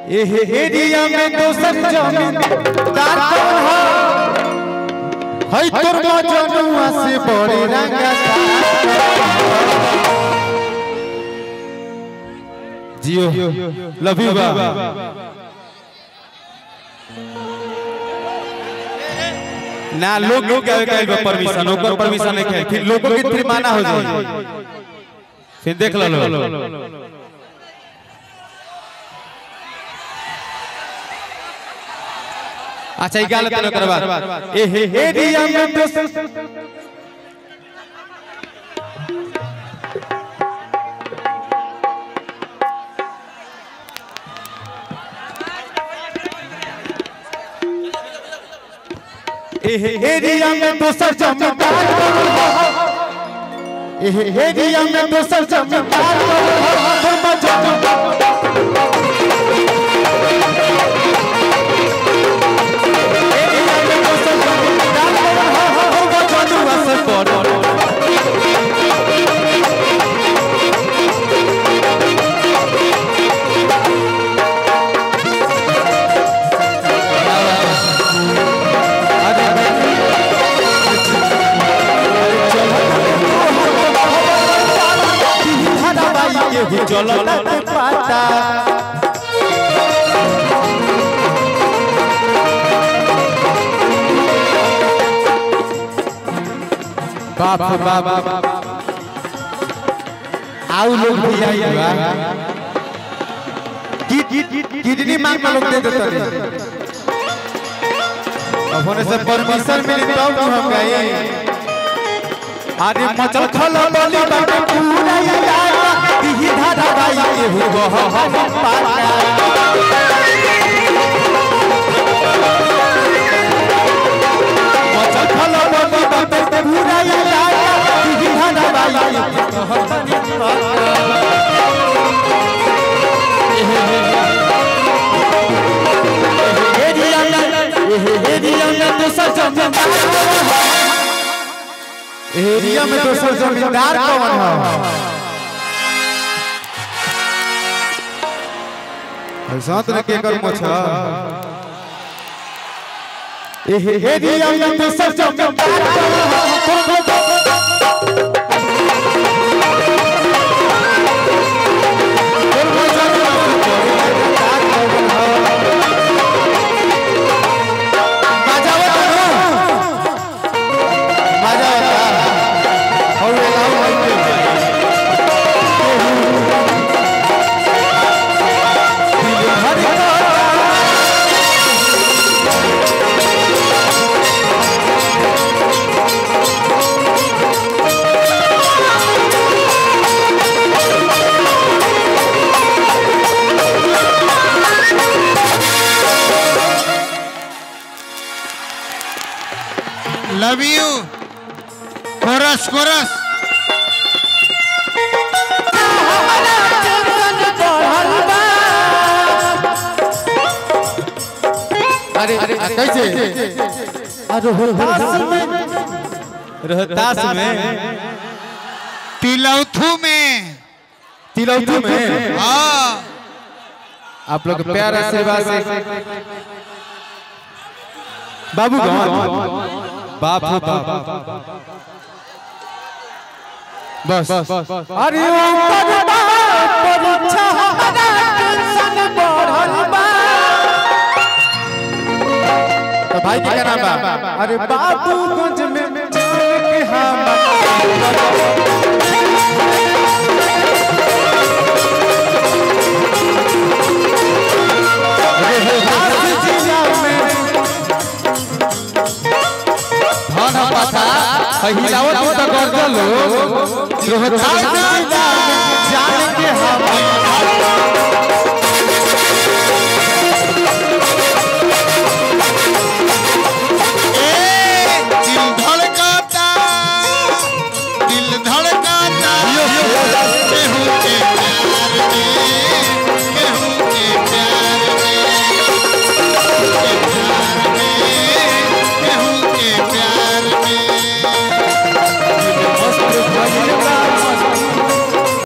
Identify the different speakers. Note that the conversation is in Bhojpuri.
Speaker 1: एहे एरिया में दोसर जमीन दार कौन हो हई तोर मजनुआ से बड़े रंगा जियो लव यू बा ना लोग लोग क्या कहे परमिशन ओकर परमिशन नहीं कहे फिर लोगों की फिर माना हो जाए फिर देख लो अच्छा ई गाल तने ओकर बाद ए हे हे दिया में दोस्त एहे एरिया में दोसर जमींदार एहे एरिया में दोसर जमींदार तोर मजनू एरिया में दोसर जमींदार तोर मजनुआ से बड़ चलो पाता बाप रे बाप आउ लोग भी आई बा किडनी मांग के लोग दे देते रहे अब होने से परमिशन मिली तब हम गए अरे मचल खल बली बाटे पूरा याद दिही धारा बाई के हो हम पाता मचल खल बली बाटे पूरा याद दिही धारा बाई के हो हम पाता एरिया में एरिया में दूसरा जमींदार एरिया में दोसर जमींदार कौन है साथ ने के कर मोछा एहे एरिया में दोसर जमींदार कौन है
Speaker 2: लव यू कोरस कोरस
Speaker 1: अरे अरे कैसे अरे रोहतास में रोहतास में
Speaker 2: तिलौथू में
Speaker 1: तिलौथू में
Speaker 2: हाँ
Speaker 1: आप लोग प्यार आशीर्वाद से बाबू बाप रे बाप बस अरे ओकर बाप परीक्षा हमारा टेंशन बढ़ल बा तो भाई के क्या नाम बा अरे बाबूगंज में जान के हम धन पाथा हिलावत तो कर दलो रोहतास